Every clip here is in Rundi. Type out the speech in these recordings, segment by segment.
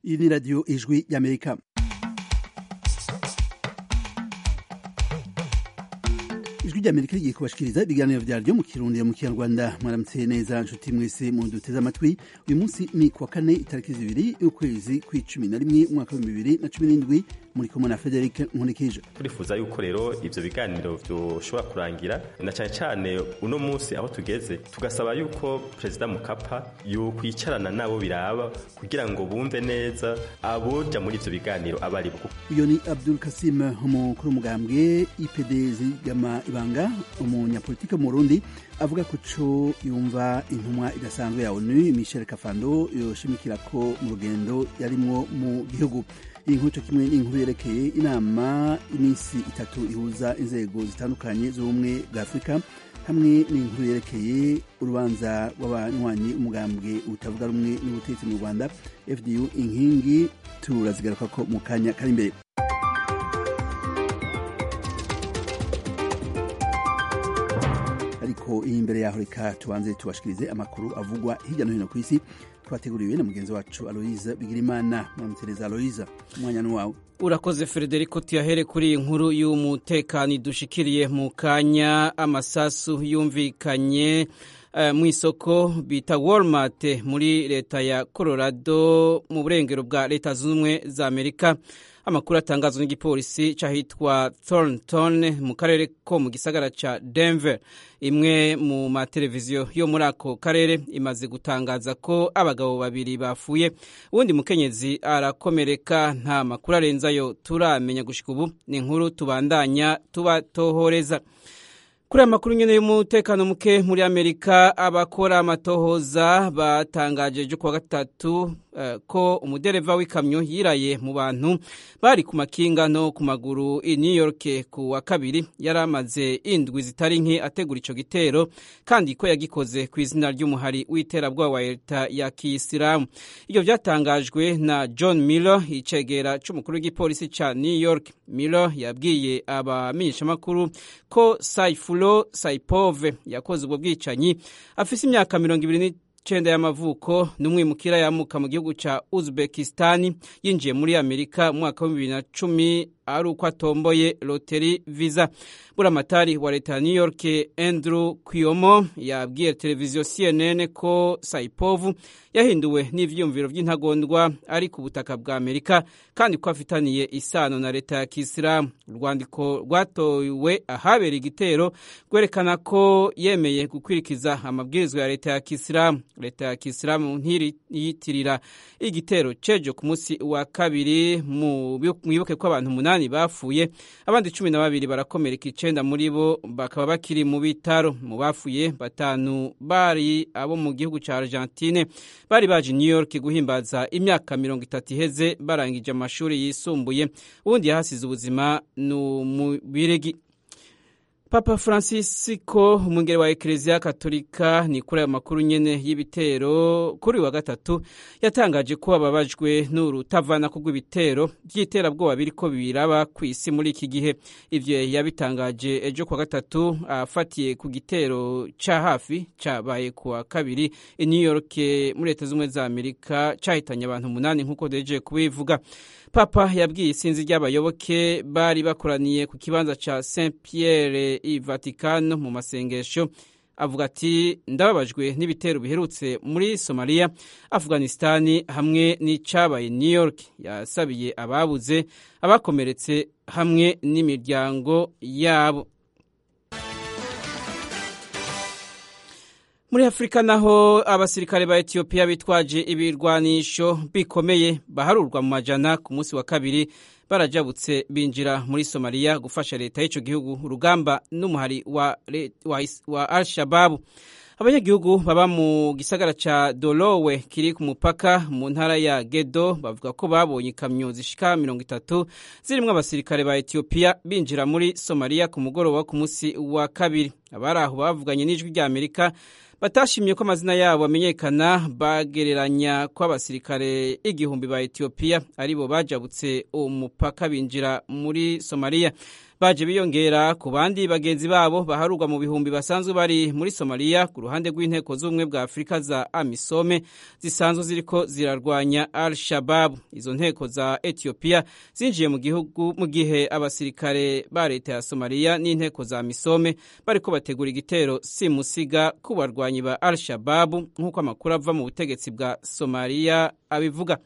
iyi ni radiyo ijwi y'amerika ijwi ry'amerika rigiye kubashikiriza ibiganiro vyaryo mu kirundi mu kinyarwanda mwaramutse neza nshuti mwese mu duteze amatwi uyu munsi ni kuwa kane itariki zibiri y'ukwezi kw'icumi na rimwe umwaka w'ibihumbi bibiri na cumi n'indwi muri kumwe na frederic nkunikije turifuza yuko rero ivyo biganiro vyoshobora kurangira na cane cane uno munsi aho tugeze tugasaba yuko perezida mukapa yokwicarana nabo biraba kugira ngo bumve neza aboja muri ivyo biganiro aba ari bwo uyo ni abdul kasim umukuru w'umugambwe ipd zigama ibanga umunyapolitike mu burundi avuga ko co yumva intumwa idasanzwe ya onu michel kafando yoshimikira ko mu rugendo yarimwo mu gihugu iyi nkuru co kimwe n'inkuru yerekeye inama iminsi itatu ihuza inzego zitandukanye z'ubumwe bwa afurika hamwe n'inkuru yerekeye urubanza rw'abanywanyi umugambwe utavuga rumwe n'ubutegetsi mu rwanda fdu inkingi turazigaruka ko mu kanya kari imbere ariko iyi imbere yaho reka tubanze tubashikirize amakuru avugwa hirya no hino ku isi twateguriwe na mugenzi wacu aloyiza bigirimana mwamutereza aloyiza umwanya ni wawe urakoze frederico tuyahere kuri iyi nkuru y'umutekano dushikiriye mu kanya amasasu yumvikanye uh, mu isoko bita walmart muri leta ya colorado mu burengero bwa leta zunze ubumwe za amerika amakuru atangazwa n'igipolisi c'ahitwa thornton mu karere ko mu gisagara ca denver imwe mu mateleviziyo yo muri ako karere imaze gutangaza ko abagabo babiri bafuye uwundi mukenyezi arakomereka nta makuru arenzayo turamenya gushika ubu ni inkuru tubandanya tubatohoreza kuri aya makuru nyene y'umutekano muke muri amerika abakora amatohoza batangaje ejo kuwa gatatu uh, ko umudereva w'ikamyo yiraye mu bantu bari ku makinga no ku maguru i new york ku wa kabiri yari amaze indwi zitari nke ategura ico gitero kandi ko yagikoze ku izina ry'umuhari w'iterabwoba wa leta ya kiyisilamu ivyo vyatangajwe na john miller icegera c'umukuru w'igipolisi ca new york miller yabwiye abamenyeshamakuru ko saifu Paulo Saipove yakoze ubwo bwicanyi afise imyaka mirongo ibiri n'icenda y'amavuko n'umwimukira yamuka mu gihugu ca Uzbekistan yinjiye muri Amerika mu mwaka wa bibiri na cumi ari uko atomboye loteri visa buramatari wa leta ya new york andrew kuyomo yabwiye televiziyo cnn ko saipovu yahinduwe n'ivyiyumviro vy'intagondwa ari ku butaka bwa amerika kandi ko afitaniye isano na leta ya kisilamu urwandiko rwatowe ahabera igitero rwerekana ko yemeye gukwirikiza amabwirizwa ya leta ya kisilamu leta ya kisilamu ntiriyitirira igitero cejo ku munsi wa kabiri mwibuke ko abantu umunani bapfuye abandi cumi na babiri barakomereka icenda muri bo bakaba bakiri mu bitaro mu bafuye batanu bari abo mu gihugu ca argentine bari baje new york guhimbaza imyaka mirongo itatu iheze barangije amashuri yisumbuye uwundi yahasize ubuzima ni umubirigi papa francisco umwungere wa ekereziya katolika ni kuri ayo makuru nyene y'ibitero kuri wa gatatu yatangaje ko ababajwe n'urutavana ko rw'ibitero vy'iterabwoba biriko biraba ku isi muri iki gihe ivyo yabitangaje ejo kwa gatatu afatiye ku gitero ca hafi cabaye kuwa kabiri i new york muri leta z'ubumwe za amerika cahitanye abantu umunani nk'uko deje kubivuga papa yabwiye isinzi ry'abayoboke bari bakoraniye ku kibanza ca saint pierre i vatikano mu masengesho avuga ati ndababajwe n'ibitero biherutse muri somaliya afghanistani hamwe n'icabaye new york yasabiye ababuze abakomeretse hamwe n'imiryango yabo muri afurika naho abasirikare ba etiyopiya bitwaje ibirwanisho bikomeye baharurwa mu majana ku munsi wa kabiri barajabutse binjira muri somaliya gufasha leta y'ico gihugu urugamba n'umuhari wa, wa, wa al-shababu abanyagihugu baba mu gisagara ca dolowe kiri ku mupaka mu ntara ya gedo bavuga ko babonye ikamyo zishika mirongo itatu zirimwo abasirikare ba etiyopiya binjira muri somaliya ku mugoroba ku munsi wa kabiri abari aho bavuganye n'ijwi rya amerika batashimye ko amazina yabo amenyekana bagereranya ko abasirikare igihumbi ba etiyopiya aribo bajabutse umupaka binjira muri somaliya baje biyongera ku bandi bagenzi babo baharurwa mu bihumbi basanzwe bari muri somaliya ku ruhande rw'inteko z'ubumwe bwa afurika za amisome zisanzwe ziriko zirarwanya al shababu izo nteko za etiyopiya zinjiye mu gihugu mu gihe abasirikare ba leta ya somaliya n'inteko za amisome bariko bategura igitero simusiga ku barwanyi ba al shababu nk'uko amakuru ava mu butegetsi bwa somaliya abivuga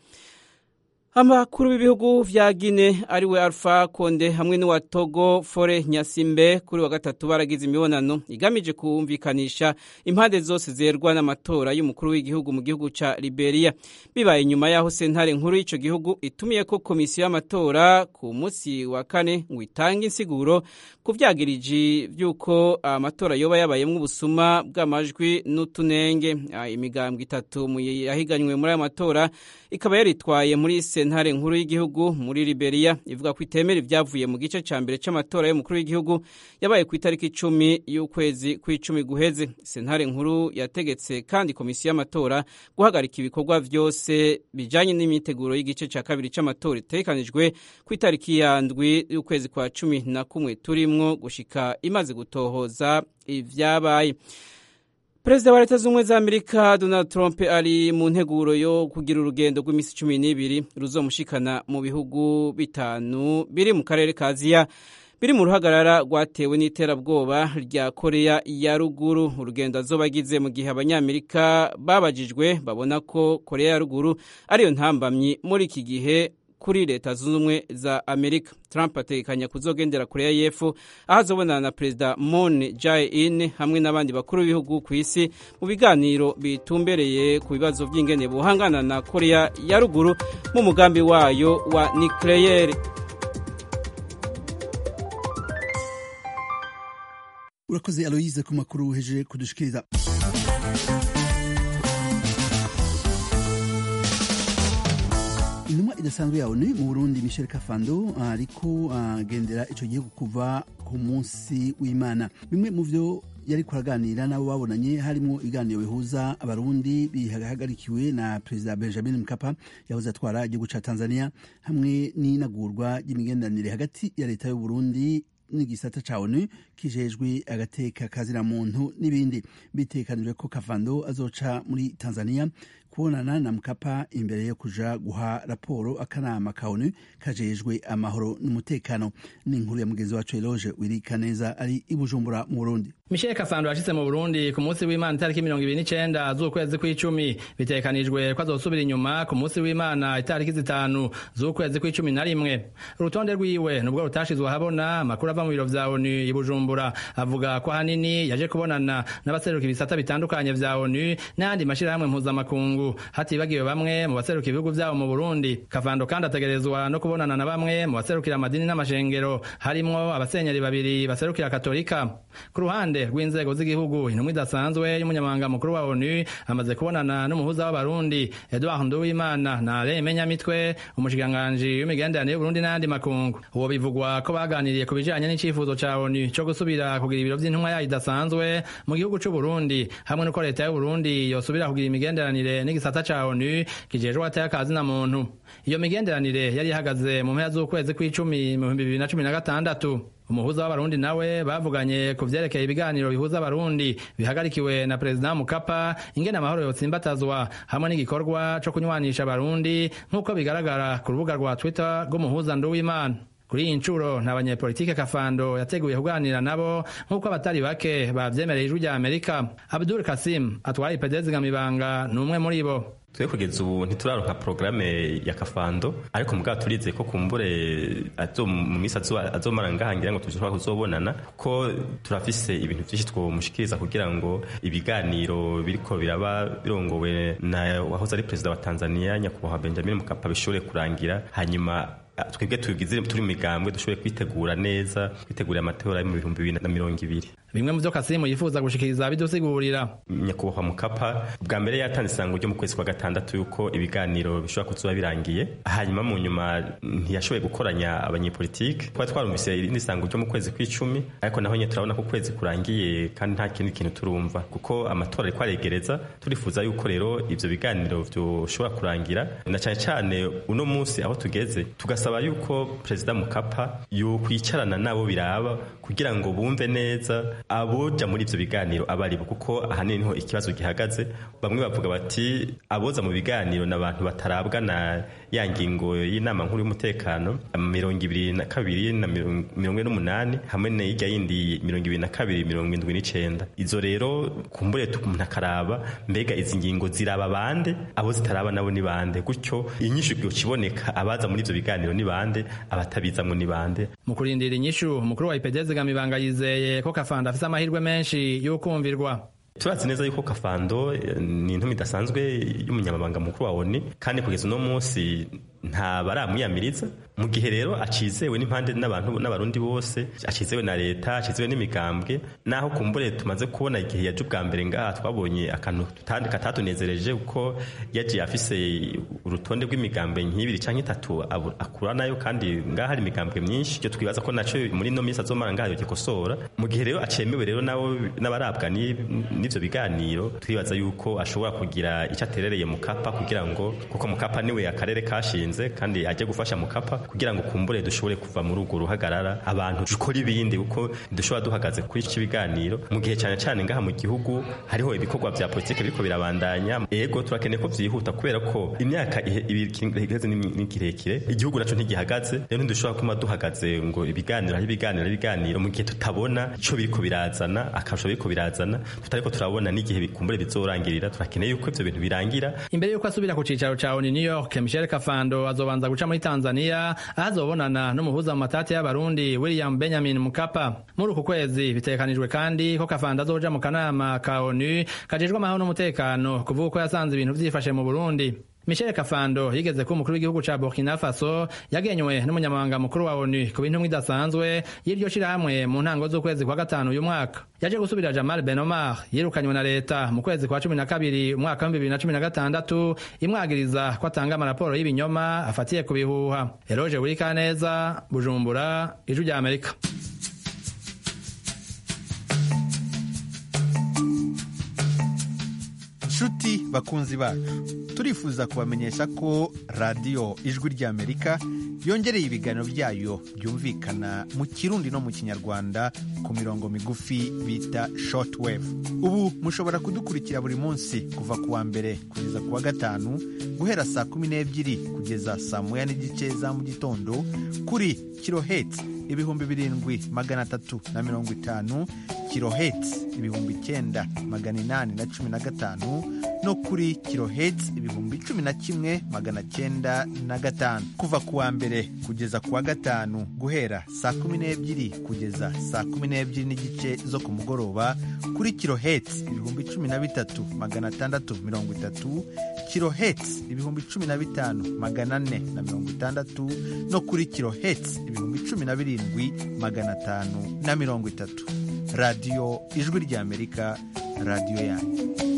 amakuru b'ibihugu vya Gine ariwe Alpha Konde hamwe n'uwa Togo Fore Nyasimbe kuri wa gatatu baragize imibonano igamije kumvikanisha impande zose zerwa n'amatora y'umukuru w'igihugu mu gihugu ca Liberia bibaye nyuma yaho sentare nkuru y'ico gihugu itumiye ko komisiyo y'amatora ku munsi wa kane ngo itange insiguro ku vyagiriji vy'uko amatora yoba yabayemwo ubusuma bw'amajwi n'utunenge imigambwe itatu yahiganywe muri ayo matora ikaba yaritwaye muri sentare nkuru y'igihugu muri Liberia ivuga ko itemera ibyavuye mu gice ca mbere c'amatora y'umukuru w'igihugu yabaye ku itariki icumi y'ukwezi kw'icumi guheze sentare nkuru yategetse kandi komisiyo y'amatora guhagarika ibikorwa vyose bijanye n'imyiteguro y'igice ca kabiri c'amatora itegekanijwe ku itariki ya ndwi y'ukwezi kwa cumi na kumwe turimwo gushika imaze gutohoza ivyabaye perezida wa leta z'ubumwe za amerika donald trump ari mu nteguro yo kugira urugendo rw'iminsi cumi n'ibiri ruzomushikana mu bihugu bitanu biri mu karere ka aziya biri mu ruhagarara rwatewe n'iterabwoba rya korea ya ruguru urugendo azoba agize mu gihe abanyamerika babajijwe babona ko korea ya ruguru ariyo ntambamyi muri iki gihe kuri leta zunze ubumwe za amerika trump ategekanya kuzogendera korea y'epfo aho azobonana na perezida moon jae-in hamwe n'abandi bakuru b'ibihugu ku isi mu biganiro bitumbereye ku bibazo by'ingene buhangana na korea ya ruguru mu mugambi wayo wa nucleaire urakoze aloyize ku makuru uheje kudushikiriza intumwa idasanzwe ya onu mu burundi michel kafando ariko agendera ico gihugu kuva ku munsi w'imana bimwe mu vyo yari kuraganira nabo babonanye harimo ibiganiro bihuza abarundi bihagarikiwe na perezida benjamin mkapa yahoze atwara igihugu ca tanzania hamwe n'inagurwa ry'imigenderanire hagati ya leta y'uburundi n'igisata ca onu kijejwe agateka kazira muntu n'ibindi bitekanijwe ko kavando azoca muri tanzania kubonana na mkapa imbere yo kuja guha raporo akanama ka onu kajejwe amahoro n'umutekano ni inkuru ya mugenzi wacu eloge wirika neza ari i bujumbura mu burundi michel kafando yashitse mu burundi ku munsi w'imana itariki mirongo ibiri n'icenda z'ukwezi kw'icumi bitekanijwe ko azosubira inyuma ku munsi w'imana itariki zitanu z'ukwezi kw'icumi na rimwe urutonde rwiwe nubwo rutashizwe ahabona amakuru ava mu biro vya onu i bujumbura avuga ko ahanini yaje kubonana n'abaseruka ibisata bitandukanye vya onu n'ayandi mashirahamwe mpuzamakungu hatibagiwe bamwe mu baseruka ibihugu vyabo mu burundi kavando kandi ategerezwa no kubonana na bamwe mu baserukira amadini n'amashengero harimwo abasenyeri babiri baserukira katolika ku ruhande rw'inzego z'igihugu intumwa idasanzwe y'umunyamabanga mukuru wa onu amaze kubonana n'umuhuza w'abarundi edouard nduwimana na alain menyamitwe umushikiranganji w'imigenderanire y'uburundi n'ayandi makungu uwo bivugwa ko baganiriye ku bijanye n'icifuzo ca onu co gusubira kugira ibiro vy'intumwa yayo idasanzwe mu gihugu c'uburundi hamwe n'uko leta y'uburundi yosubira kugira imigenderanire n'igisata ca onu kijejwe ateye akazi na muntu iyo migenderanire yari ihagaze mu mpera z'ukwezi kw'icumi mu bihumbi bibiri na cumi na gatandatu umuhuza w'abarundi nawe bavuganye ku vyerekeye ibiganiro bihuza abarundi bihagarikiwe na perezida mukapa ingene amahoro yotsimbatazwa hamwe n'igikorwa co kunywanisha abarundi nk'uko bigaragara ku rubuga rwa twitter rw'umuhuza nduwimana kuri iyi ncuro nta banyepolitike kafando yateguye kuganira nabo nk'uko abatari bake bavyemereye ijwi rya amerika abdul kasim atwaye ipedezi ngamibanga ni umwe muri bo twe kugeza ubu ntituraronka porogaramu ya kafando ariko mugabo turizeye ko kumbure mu minsi azomara ngaha ngira ngo tushobora kuzobonana ko turafise ibintu vyinshi twomushikiriza kugira ngo ibiganiro biriko biraba birongowe na wahoze ari perezida wa tanzania nyakubahwa benjamin mukapa bishobore kurangira hanyuma twebwe tugize turi mu migambwe dushoboye kwitegura neza kwitegurira amatora yo mu bihumbi bibiri na mirongo ibiri bimwe mu byo kasimu yifuza gushikiriza bidusigurira nyakubahwa mukapa bwa mbere yatanze isango ryo mu kwezi kwa gatandatu yuko ibiganiro bishobora kuzuba birangiye hanyuma mu nyuma ntiyashoboye gukoranya abanyepolitike twari twarumvise irindi sango ryo mu kwezi kw'icumi ariko naho nyine turabona ko ukwezi kurangiye kandi nta kindi kintu turumva kuko amatora ariko aregereza turifuza yuko rero ivyo biganiro vyoshobora kurangira na cyane cyane uno munsi aho tugeze tugasaba yuko perezida mukapa yokwicarana nabo biraba kugira ngo bumve neza aboja muri ivyo biganiro abaribo kuko ahanini niho ikibazo gihagaze bamwe bavuga bati aboza mu biganiro n'abantu batarabwa na ya ngingo y'inama nkuru y'umutekano mirongo ibiri na kabiri na mirongo ine n'umunani hamwe n'irya yindi mirongo ibiri na kabiri mirongo indwi n'icenda izo rero kumbure umuntu akaraba mbega izi ngingo ziraba bande abo zitaraba nabo ni bande gutyo inyishu kiboneka abaza muri ivyo biganiro ni bande abatabizamwo ni bande mu kurindira inyishu umukuru wa ipd zigamibanga yizeye ko kafanda afise amahirwe menshi y'ukumvirwa turazi neza yuko kafando ni intumi idasanzwe y'umunyamabanga mukuru wa oni kandi kugeza uno munsi nta baramwiyamiriza mu gihe rero acizewe n'impande n'abantu n'abarundi bose acizewe na leta acizewe n'imigambwe naho kumbure tumaze kubona igihe yaje ubwa mbere ngaha twabonye akantu katatunezereje kuko yagiye afise urutonde rw'imigambwe nk'ibiri cyangwa itatu akura nayo kandi ngaha hari imigambwe myinshi icyo twibaza ko naco muri ino minsi azomara ngaha yogikosora mu gihe rero acemewe rero nabo n'abarabwa n'ivyo biganiro twibaza yuko ashobora kugira icyo aterereye mukapa kugira ngo kuko mukapa niwe akarere kashinze kandi ajye gufasha mukapa kugira ngo kumbure dushobore kuva muri urwo ruhagarara abantu dukora ibindi kuko dushobora duhagaze kuri iki biganiro mu gihe cyane cyane ngaha mu gihugu hariho ibikorwa vya politike biriko birabandanya ego turakeneye ko vyihuta kubera ko imyaka iheze ni kirekire igihugu naco ntigihagaze rero ntidushobora kuma duhagaze ngo ibiganiro hari ibiganiro ibiganiro mu gihe tutabona ico biriko birazana akarusho biriko birazana tutariko turabona n'igihe bikumbure bizorangirira turakeneye yuko ivyo bintu birangira imbere yuko asubira ku cicaro ca ONU New York Michel Kafando azobanza guca muri Tanzania aho azobonana n'umuhuza mu matati y'abarundi William Benjamin Mkapa muri uku kwezi bitekanijwe kandi ko Kafando azoja mu kanama ka ONU kajejwe amahoro n'umutekano kuvuga ko yasanze ibintu vyifashe mu Burundi Michel Kafando yigeze ko umukuru w'igihugu ca Burkina Faso yagenywe n'umunyamabanga mukuru wa ONU ku bintu idasanzwe y'iryo shirahamwe mu ntango z'ukwezi kwa gatanu uyu mwaka yaje gusubira Jamal Ben Omar yirukanywe na leta mu kwezi kwa cumi na kabiri umwaka w'ibihumbi bibiri na cumi na gatandatu imwagiriza ko atanga amaraporo y'ibinyoma afatiye ku bihuha Eloge Burikaneza Bujumbura Ijwi rya Amerika nshuti bakunzi bacu turifuza kubamenyesha ko radiyo ijwi ry'amerika yongereye ibiganiro byayo byumvikana mu kirundi no mu kinyarwanda ku mirongo migufi bita shortwave ubu mushobora kudukurikira buri munsi kuva ku wa mbere kugeza ku wa gatanu guhera saa kumi n'ebyiri kugeza saa moya n'igice za mu gitondo kuri kiloheti ibihumbi birindwi magana atatu na mirongo itanu kiloheti ibihumbi icyenda magana inani na cumi na gatanu no kuri kiloheti ibihumbi cumi na kimwe magana cyenda na gatanu kuva ku wa mbere kugeza ku wa gatanu guhera saa kumi n'ebyiri kugeza saa kumi n'ebyiri n'igice zo ku mugoroba kuri kiloheti ibihumbi cumi na bitatu magana atandatu mirongo itatu kiloheti ibihumbi cumi na bitanu magana ane na mirongo itandatu no kuri kiloheti ibihumbi cumi na birindwi magana atanu na mirongo itatu radiyo ijwi ry'amerika radiyo yanyu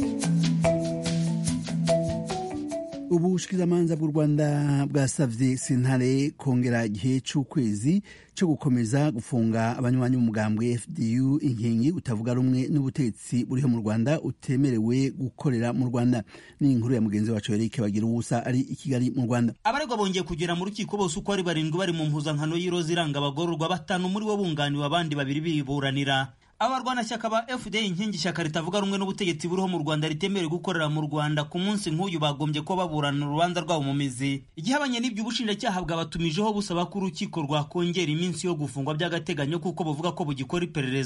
ubushikirizamanza bw'u rwanda bwasavye sentare kongera igihe c'ukwezi co gukomeza gufunga abanywanyi b'umugambwe fdu inkingi utavuga rumwe n'ubutegetsi buriho mu rwanda utemerewe gukorera mu rwanda ni inkuru ya mugenzi wacu erike bagira ubusa ari i kigali mu rwanda abaregwa bongeye kugera mu rukiko bose uko ari barindwi bari mu mpuzankano y'iroza iranga abagororwa batanu muri bo bunganiwe abandi babiri biburanira abarwanashyaka ba fda inkingi ishyaka ritavuga rumwe n'ubutegetsi buriho mu rwanda ritemerewe gukorera mu rwanda ku munsi nk'uyu bagombye ko baburana urubanza rwabo mu mizi igihabanye n'ibyo ubushinjacyaha bwabatumijeho busaba ko urukiko rwakongera iminsi yo gufungwa by'agateganyo kuko buvuga ko bugikora iperereza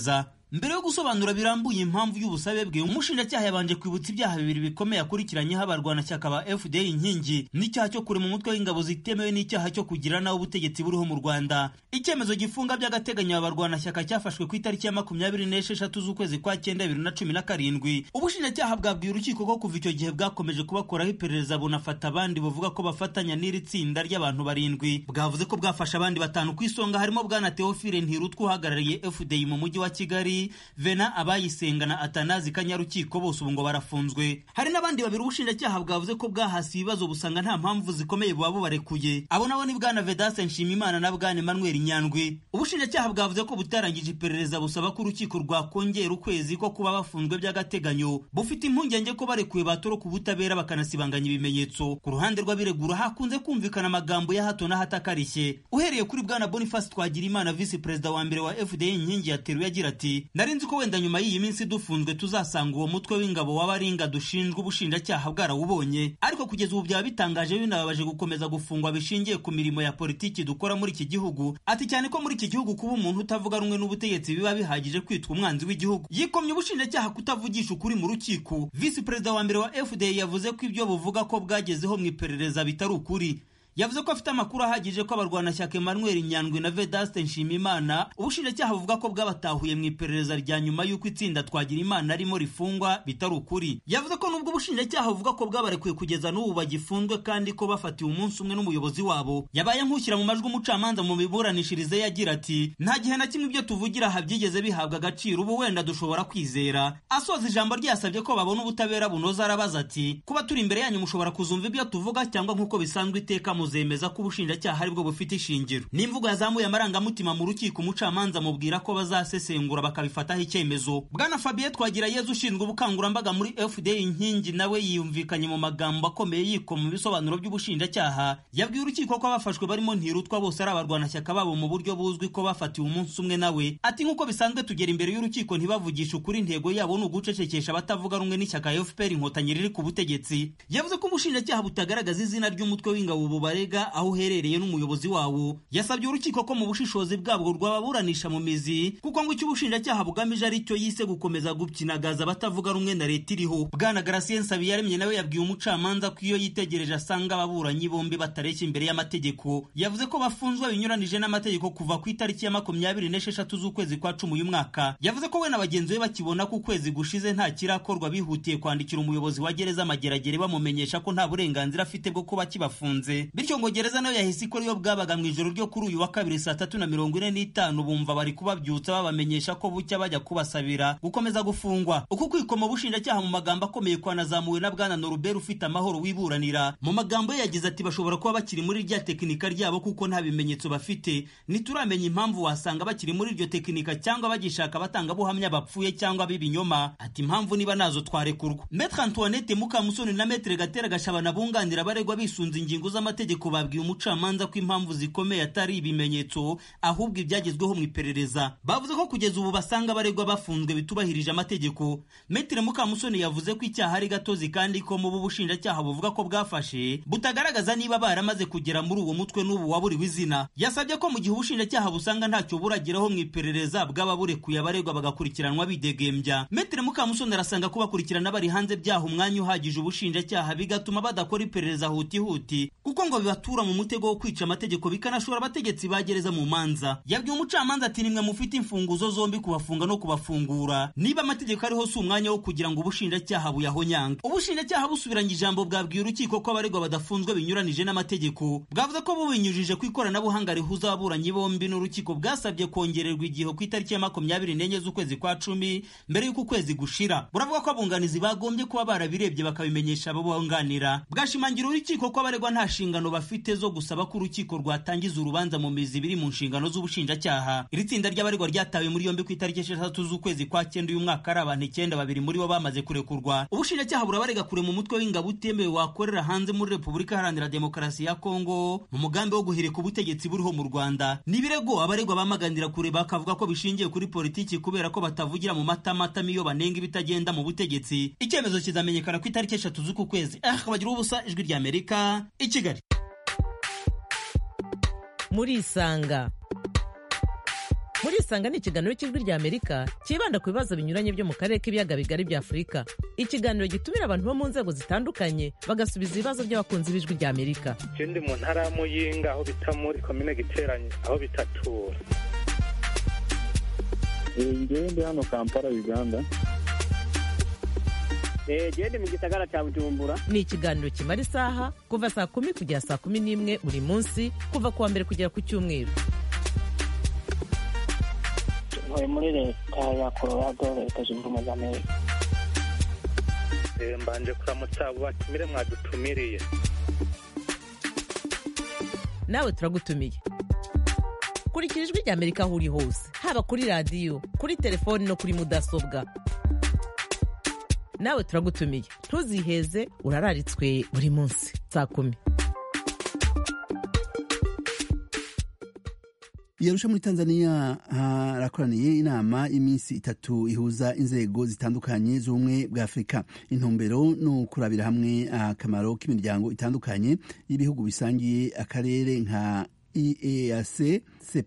mbere yo gusobanura birambuye impamvu y'ubusabe bwe umushinjacyaha yabanje kwibutsa ibyaha bibiri bikomeye akurikiranyeho abarwanashyaka ba fda inkingi n'icyaha cyo kurema umutwe w'ingabo zitemewe n'icyaha cyo kugira nawe ubutegetsi buriho mu rwanda icyemezo gifunga by'agateganyo abarwanashyaka cyafashwe ku itariki ya makumyabiri n'esheshatu z'ukwezi kwa cyenda bibiri na cumi na karindwi ubushinjacyaha bwabwiye urukiko ko kuva icyo gihe bwakomeje kubakoraho iperereza bunafata abandi buvuga ko bafatanya n'iri tsinda ry'abantu barindwi bwavuze ko bwafashe abandi batanu ku isonga harimo bwana teofile ntirutwa uhagarariye fdi mu mujyi wa kigali vena abayisenga na atanazi kanyarukiko bose ubu ngo barafunzwe hari n'abandi babiri ubushinjacyaha bwavuze ko bwahasi ibibazo busanga nta mpamvu zikomeye buba bubarekuye abo nabo ni bwana vedase nshimimana na bwana emmanuel nyandwi ubushinjacyaha bwavuze ko butarangije iperereza busaba ko urukiko rwakongera ukwezi ko kuba bafunzwe by'agateganyo bufite impungenge ko barekuwe batoroka ubutabera bakanasibanganya ibimenyetso ku ruhande rw'abiregura hakunze kumvikana amagambo ya hato na hato akarishye uhereye kuri bwana boniface twagirimana visi perezida wa mbere wa fda inkingi yateruye agira ati nari nzi ko wenda nyuma y'iyi minsi dufunzwe tuzasanga uwo mutwe w'ingabo w'abaringa dushinjwa ubushinjacyaha bwarawubonye ariko kugeza ubu byaba bitangaje binababaje gukomeza gufungwa bishingiye ku mirimo ya politiki dukora muri iki gihugu ati cyane ko muri iki gihugu kuba umuntu utavuga rumwe n'ubutegetsi biba bihagije kwitwa umwanzi w'igihugu yikomye ubushinjacyaha kutavugisha ukuri mu rukiko visi perezida wa mbere wa fda yavuze ko ibyo buvuga ko bwagezeho mu iperereza bitari ukuri yavuze ko afite amakuru ahagije ko abarwanashyaka Emmanuel Nyandwi na Vedaste Nshimimana ubushinjacyaha buvuga ko bwabatahuye mu iperereza rya nyuma y'uko itsinda twagira imana arimo rifungwa bitari ukuri yavuze ko nubwo ubushinjacyaha buvuga ko bwabarekuye kugeza n'ubu bagifunzwe kandi ko bafatiwe umunsi umwe n'umuyobozi wabo yabaye nk'ushyira mu majwi umucamanza mu miburanishirize yagira ati nta gihe na kimwe ibyo tuvugira aha byigeze bihabwa agaciro ubu wenda dushobora kwizera asoza ijambo ryasabye ko babona ubutabera bunoza arabaza ati kuba turi imbere yanyu mushobora kuzumva ibyo tuvuga cyangwa nk'uko bisanzwe iteka mu zemeza ko ubushinjacyaha aribwo bufite ishingiro n'imvugo yazamuye amarangamutima mu rukiko umucamanza amubwira ko bazasesengura bakabifataho icyemezo bwana fabien twagira yezu ushinzwe ubukangurambaga muri fda inkingi nawe yiyumvikanye mu magambo akomeye yikoma mu bisobanuro by'ubushinjacyaha yabwiye urukiko ko abafashwe barimo ntirutwa bose ari abarwanashyaka babo mu buryo buzwi ko bafatiwe umunsi umwe nawe ati nk'uko bisanzwe tugera imbere y'urukiko ntibavugishe ukuri intego yabo ni ugucecekesha abatavuga rumwe n'ishyaka fpr inkotanyi riri ku butegetsi yavuze ko ubushinjacyaha butagaragaza izina ry'umutwe w'ingabo bubare aho uherereye n'umuyobozi wawo yasabye urukiko ko mu bushishozi bwabwo rwababuranisha mu mizi kuko ngo icyo ubushinjacyaha bugamije ari cyo yise gukomeza gupyinagaza abatavuga rumwe na leta iriho bwana garasien nsabiyaremye nawe yabwiye umucamanza ko iyo yitegereje asanga ababuranyi bombi batareshya imbere y'amategeko yavuze ko bafunzwe binyuranije n'amategeko kuva ku itariki ya makumyabiri n'esheshatu z'ukwezi kwa cumi uyu mwaka yavuze ko we na bagenzi be bakibona ko ukwezi gushize nta kirakorwa bihutiye kwandikira umuyobozi wa gereza amageragere bamumenyesha ko nta burenganzira afite bwo kuba kibafunze bityo ngo gereza nayo yahise ikora iyo bwabaga mu ijoro ryo kuri uyu wa kabiri saa tatu na mirongo ine n'itanu bumva bari kubabyutsa babamenyesha ko bucya bajya kubasabira gukomeza gufungwa uku kwikoma ubushinjacyaha mu magambo akomeye kwanazamuwe na bwana norubert ufite amahoro wiburanira mu magambo ye yagize ati bashobora kuba bakiri muri rya tekinika ryabo kuko nta bimenyetso bafite ntituramenya impamvu wasanga bakiri muri iryo tekinika cyangwa bagishaka abatangabuhamya bapfuye cyangwa b'ibinyoma ati impamvu niba nazo twarekurwa metre antoinette mukamusoni na metre gatera gashabana bunganira abaregwa bisunze ingingo z'amategeko babwiye umucamanza ko impamvu zikomeye atari ibimenyetso ahubwo ibyagezweho mu iperereza bavuze ko kugeza ubu basanga abaregwa bafunzwe bitubahirije amategeko metre mukamusoni yavuze ko icyaha ari gatozi kandi ko mu bushinjacyaha buvuga ko bwafashe butagaragaza niba baramaze kugera muri uwo mutwe n'ubu waburiwe izina yasabye ko mu gihe ubushinjacyaha busanga ntacyo burageraho mu iperereza bwaba burekuye abaregwa bagakurikiranwa bidegembya metre mukamusoni arasanga kubakurikirana bari hanze byaha umwanya uhagije ubushinjacyaha bigatuma badakora iperereza hutihuti kuko ngo bibatura mu mutego wo kwica amategeko bikanashora abategetsi bagereza mu manza yabwiye umucamanza ati nimwe mufite imfunguzo zombi kubafunga no kubafungura niba amategeko ariho si umwanya wo kugira ngo ubushinjacyaha buyahonyanga ubushinjacyaha busubiranye ijambo bwabwiye urukiko ko abaregwa badafunzwe binyuranije n'amategeko bwavuze ko bubinyujije ku ikoranabuhanga rihuza ababuranyi bombi n'urukiko bwasabye kongererwa igihe ku itariki ya makumyabiri n'enye z'ukwezi kwa cumi mbere y'uko ukwezi gushira buravuga ko abunganizi bagombye kuba barabirebye bakabimenyesha abo bunganira bwashimangira urukiko ko abaregwa nta nshingano bafite zo gusaba ko urukiko rwatangiza urubanza mu mizi biri mu nshingano z'ubushinjacyaha iri tsinda ry'abaregwa ryatawe muri yombi ku itariki esheshatu z'ukwezi kwa cyenda uyu mwaka ari abantu icyenda babiri muri bo bamaze kurekurwa ubushinjacyaha burabarega kure mu mutwe w'ingabo utemewe wakorera hanze muri repubulika iharanira demokarasi ya kongo mu mugambi wo guhirika ubutegetsi buriho mu rwanda n'ibirego abaregwa bamaganira kure bakavuga ko bishingiye kuri politiki kubera ko batavugira mu matamatama iyo banenga ibitagenda mu butegetsi icyemezo kizamenyekana ku itariki eshatu z'uku kwezi ah bagira ubusa ijwi ry'amerika i kigali murisanga murisanga ni ikiganiro cy'ijwi rya amerika cyibanda ku bibazo binyuranye byo mu karere k'ibiyaga bigari bya afurika ikiganiro gitumira abantu bo mu nzego zitandukanye bagasubiza ibibazo by'abakunzi b'ijwi rya amerika je ndi mu ntara ya muyinga aho bita muri komine giteranye aho bitatura ngewe ndi hano kampala uganda gende mu gisagara cya bujumbura ni ikiganiro kimara isaha kuva saa kumi kugera saa kumi n'imwe buri munsi kuva ku wa mbere kugera ku cyumweru ntuye muri leta ya colorado leta zunze ubumwe za amerika Eh, mbanje kuramutsa abo batumire mwadutumiriye nawe turagutumiye kurikira ijwi rya amerika aho uri hose haba kuri radiyo kuri telefoni no kuri mudasobwa nawe turagutumiye ntuziheze urararitswe buri munsi saa kumi yarusha muri tanzania harakoraniye inama y'iminsi itatu ihuza inzego zitandukanye z'ubumwe bwa afurika intumbero ni ukurabira hamwe akamaro k'imiryango itandukanye y'ibihugu bisangiye akarere nka eac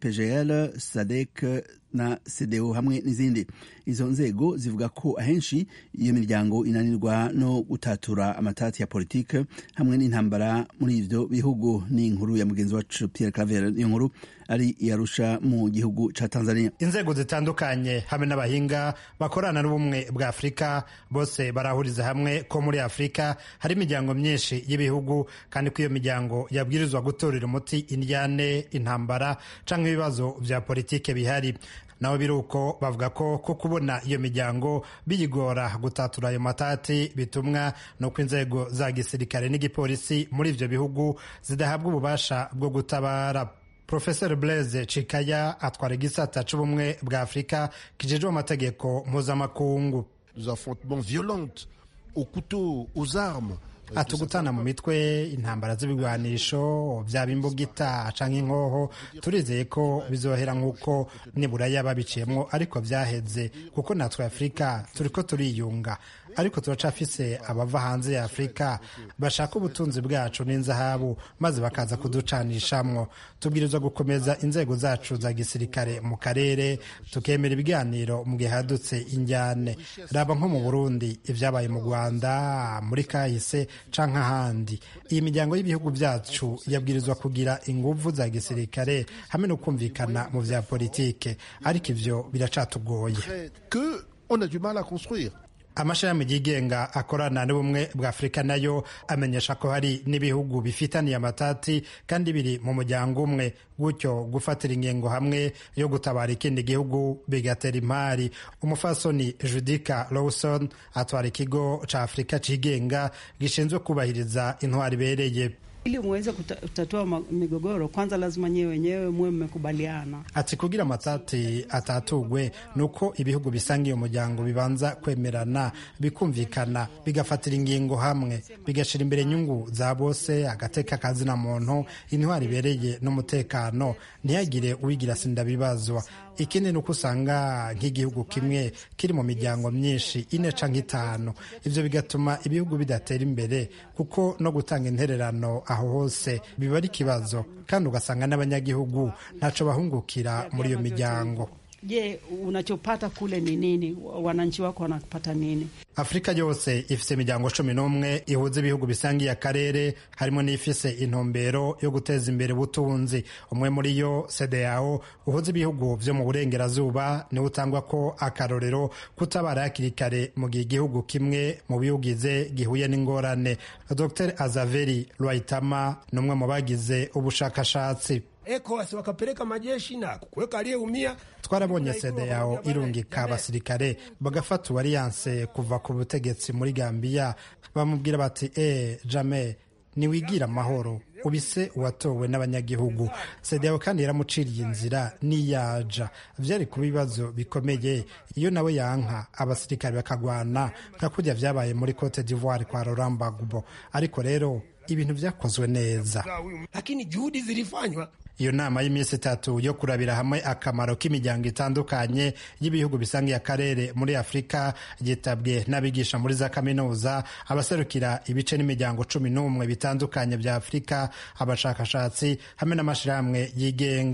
cpgr sadec na cdo hamwe n'izindi izo nzego zivuga ko ahenshi iyo miryango inanirwa no gutatura amatati ya politike hamwe n'intambara muri ivyo bihugu ni inkuru ya mugenzi wacu pierre claver iyo nkuru ari iyarusha mu gihugu ca tanzania inzego zitandukanye hamwe n'abahinga bakorana n'ubumwe bwa afurika bose barahuriza hamwe ko muri afurika hari imiryango myinshi y'ibihugu kandi ko iyo miryango yabwirizwa gutorera umuti indyane intambara canke ibibazo vya politike bihari naho biri uko bavuga ko ko kubona iyo miryango biyigora gutatura ayo matati bitumwa nuko inzego za gisirikare n'igipolisi muri ivyo bihugu zidahabwa ububasha bwo gutabara profesor blaise cikaya atwara igisata c'ubumwe bwa afurika kijejwe amategeko mpuzamakungu des affrontements violents au couteau aux armes ati gutana mu mitwe intambara z'ibigwanisho byaba imbugita canke inkoho turizeye ko bizohera nk'uko niburaya babiciyemwo ariko vyaheze kuko natwe afurika turiko turiyunga ariko turacafise abava hanze ya afurika bashaka ubutunzi bwacu n'inzahabu maze bakaza kuducanishamwo tubwirizwa gukomeza inzego zacu za gisirikare mu karere tukemera ibiganiro mu gihe hadutse injyane raba nko mu burundi ibyabaye mu rwanda muri kahise canke ahandi iyi miryango y'ibihugu byacu yabwirizwa kugira inguvu za gisirikare hamwe no kumvikana mu vya politike ariko ivyo biracatugoye que on a du mal à construire amashami yigenga akorana n'ubumwe bwa afurika nayo amenyesha ko hari n'ibihugu bifitaniye amatati kandi biri mu muryango umwe gutyo gufatira ingingo hamwe yo gutabara ikindi gihugu bigatera imari umufasoni judika lawson atwara ikigo ca afurika cigenga gishinzwe kubahiriza intwari ibereye ili muweze kutatua migogoro kwanza lazima nyewe wenyewe muwe mmekubaliana. Ati kugira amatati atatugwe nuko ibihugu bisanga iyo muryango bibanza kwemerana bikumvikana bigafatira ingingo hamwe bigashira imbere inyungu za bose agateka kazina muntu intwari ibereye n'umutekano ntihagire uwigira sindabibazwa ikindi ni uko usanga nk'igihugu kimwe kiri mu miryango myinshi ine canke itanu ivyo bigatuma ibihugu bidatera imbere kuko no gutanga intererano aho hose biba ari ikibazo kandi ugasanga n'abanyagihugu ntaco bahungukira muri iyo miryango Je, unachopata kule ni nini? Wananchi wako wanapata nini? afurika yose ifise imiryango cumi n'umwe ihuza ibihugu bisangiye akarere harimo n'ifise intumbero yo guteza imbere ubutunzi umwe muri yo cdao uhuza ibihugu vyo mu burengerazuba niwo utangwa ko akarorero kutabara hakiri kare mu gihe igihugu kimwe mu biwugize gihuye n'ingorane dr azaveri rwaitama ni umwe mu bagize ubushakashatsi ECOWAS wakapeleka majeshi na kuweka aliyeumia. twarabonye sede yawo irungika abasirikare bagafata uwariyanse kuva ku butegetsi muri gambiya bamubwira bati e jame niwigira amahoro ubise uwatowe n'abanyagihugu sede yawe kandi yaramuciriye inzira niyaja vyari kuba ibibazo bikomeye iyo nawe yanka abasirikare bakagwana nka kurya vyabaye muri cote d'ivoire kwa Laurent Gbagbo ariko rero ibintu vyakozwe neza lakini juhudi zilifanywa iyo nama y'iminsi itatu yo kurabira hamwe akamaro k'imiryango itandukanye y'ibihugu bisangiye akarere muri afurika yitabwe n'abigisha muri za kaminuza abaserukira ibice n'imiryango cumi n'umwe bitandukanye bya afurika abashakashatsi hamwe n'amashyirahamwe yigenga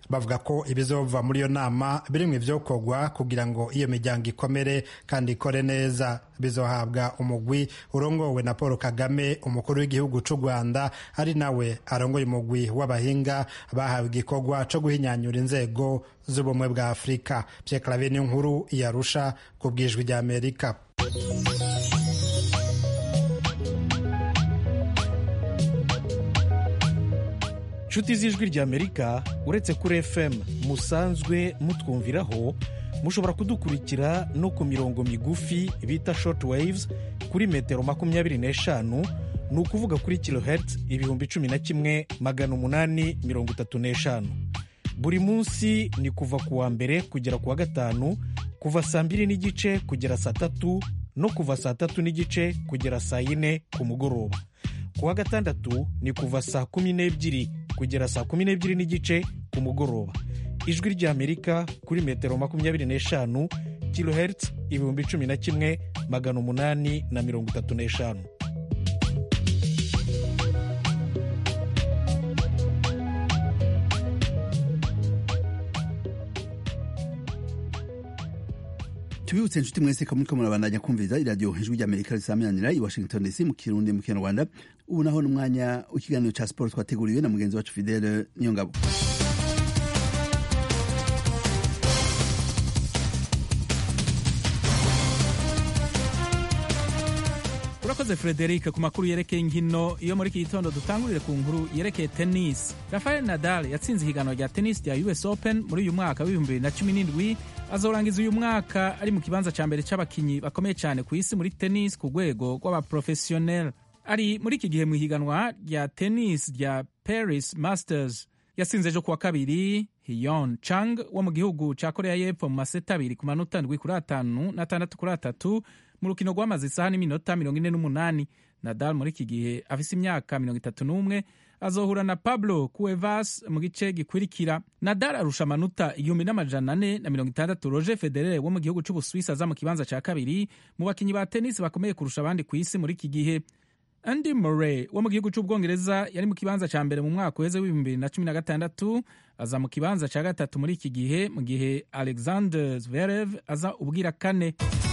bavuga ko ibizova muri iyo nama birimwo ivyokorwa kugira ngo iyo miryango ikomere kandi ikore neza bizohabwa umugwi urongowe na paul kagame umukuru w'igihugu c'u rwanda ari nawe arongoye umugwi w'abahinga bahawe igikorwa co guhinyanyura inzego z'ubumwe bwa afurika pierre claver niyo nkuru yarusha ku bwijwi rya amerika nshuti z'ijwi ry'amerika uretse kuri fm musanzwe mutwumviraho mushobora kudukurikira no ku mirongo migufi bita short waves kuri metero makumyabiri n'eshanu ni ukuvuga kuri kilohertz ibihumbi cumi na kimwe magana umunani mirongo itatu n'eshanu buri munsi ni kuva ku wa mbere kugera ku wa gatanu kuva saa mbiri n'igice kugera saa tatu no kuva saa tatu n'igice kugera saa yine ku mugoroba ku wa gatandatu ni kuva saa kumi n'ebyiri kugera saa kumi n'ebyiri n'igice ku mugoroba ijwi ry'amerika kuri metero makumyabiri n'eshanu kilohertz ibihumbi cumi na kimwe magana umunani na mirongo itatu n'eshanu tubibutse inshuti mwese ko muriko murabandanya kumviriza iradiyo ijwi ry'amerika risamiranira i washington dc mu kirundi mu kinyarwanda ubu naho n'umwanya w'ikiganiro ca siporo twateguriwe na mugenzi wacu fidele niyongabo urakoze frederic ku makuru yerekeye inkino iyo muri iki gitondo dutangurire ku nkuru yerekeye tennis rafael nadal yatsinze ihiganwa rya tennis rya us open muri uyu mwaka w'ibihumbi bibiri na cumi n'indwi azorangiza uyu mwaka ari mu kibanza cya mbere cy'abakinnyi bakomeye cyane ku isi muri tennis ku rwego rw'abaprofesiyoneri ari muri iki gihe mu ihiganwa rya tennis rya paris masters yatsinze ejo kuwa kabiri hiyon chang wo mu gihugu cya korea y'epfo mu maseta abiri ku manota ndwi kuri atanu n'atandatu kuri atatu mu rukino rwamaze isaha n'iminota mirongo ine n'umunani nadal muri iki gihe afise imyaka mirongo itatu n'umwe azohura na pablo cuevas mu gice gikurikira nadal arusha amanota igihumbi n'amajana ane na mirongo itandatu roger federer wo mu gihugu c'ubuswisi aza mu kibanza ca kabiri mu bakinyi ba tenisi bakomeye kurusha abandi ku isi muri iki gihe andy murray wo mu gihugu c'ubwongereza yari mu kibanza ca mbere mu mwaka uheze w'ibihumbi bibiri na cumi na gatandatu aza mu kibanza ca gatatu muri iki gihe mu gihe alexander zverev aza ubwira kane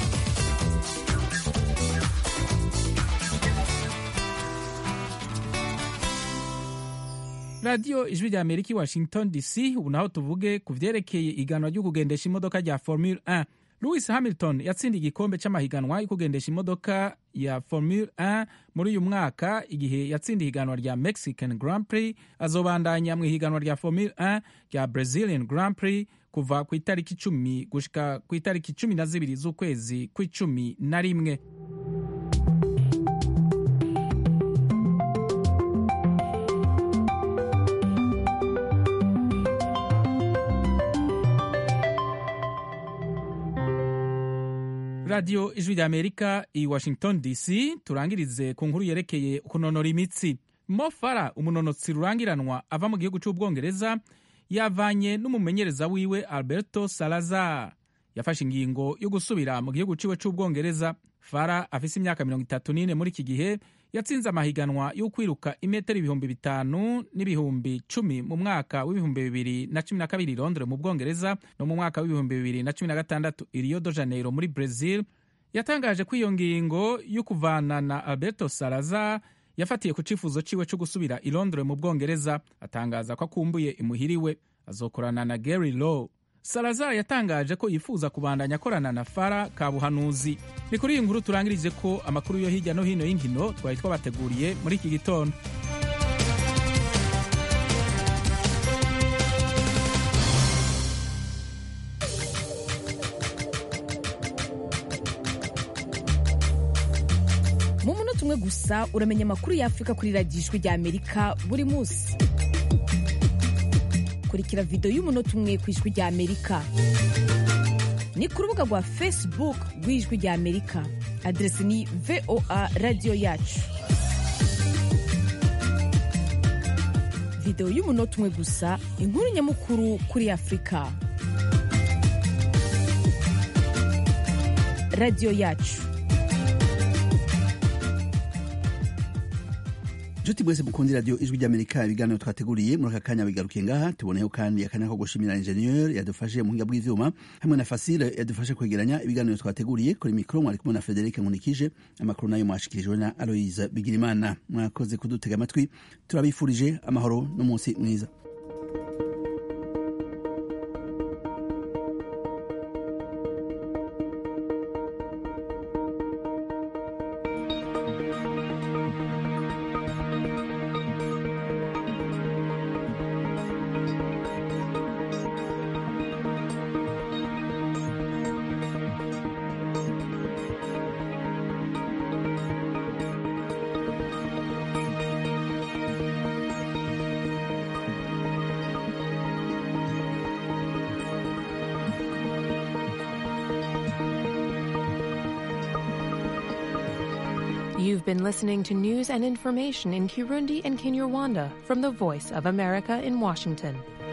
radiyo ijwi rya amerika i washington dc ubu naho tuvuge ku vyerekeye iganwa ryo kugendesha imodoka rya formule 1 lewis hamilton yatsindiye igikombe c'amahiganwa yo kugendesha imodoka ya formule 1 muri uyu mwaka igihe yatsindiye ihiganwa rya mexican grand prix azobandanya mu ihiganwa rya formule 1 rya brazilian grand prix kuva ku itariki icumi gushika ku itariki cumi na zibiri z'ukwezi kw'icumi na rimwe radiyo ijwi rya amerika i washington dc turangirize ku nkuru yerekeye kunonora imitsi mo fara umunonotsi rurangiranwa ava mu gihugu cy'ubwongereza yavanye n'umumenyereza wiwe alberto salazar yafashe ingingo yo gusubira mu gihugu ciwe c'ubwongereza fara afise imyaka mirongo itatu n'ine muri iki gihe yatsinze amahiganwa yo kwiruka imetero ibihumbi bitanu n'ibihumbi cumi mu mwaka w'ibihumbi bibiri na cumi na kabiri i londres mu bwongereza no mu mwaka w'ibihumbi bibiri na cumi na gatandatu i rio de janeiro muri brazil yatangaje ko iyo ngingo yo kuvana na alberto salazar yafatiye ku cifuzo ciwe co gusubira i londres mu bwongereza atangaza ko akumbuye imuhiriwe azokorana na gary law salazar yatangaje ko yifuza kubandanya akorana na fara kabuhanuzi ni kuri iyi nkuru turangirije ko amakuru yo hirya no hino y'inkino twari twabateguriye muri iki gitondo mu munota umwe gusa uramenya amakuru y'afurika kuri radiyo ijwi rya amerika buri munsi kurikira videwo y'umunota umwe ku ijwi rya amerika ni ku rubuga rwa facebook rw'ijwi rya amerika aderesi ni voa radiyo yacu videwo y'umunota umwe gusa inkuru nyamukuru kuri afurika radiyo yacu nshuti mwese mukundi radiyo ijwi ry'amerika ibiganiro twateguriye muri aka kanya bigarukiye ngaha tuboneyeho kandi akanya ko gushimira injeniyeri yadufashe mu buhinga bw'ivyuma hamwe na fasile yadufashe kwegeranya ibiganiro twateguriye kuri mikoro mwari kumwe na frederic nkunikije amakuru nayo mwashikirijwe na aloise bigirimana mwakoze kudutega amatwi turabifurije amahoro n'umunsi mwiza You've been listening to news and information in Kirundi and Kinyarwanda from the Voice of America in Washington.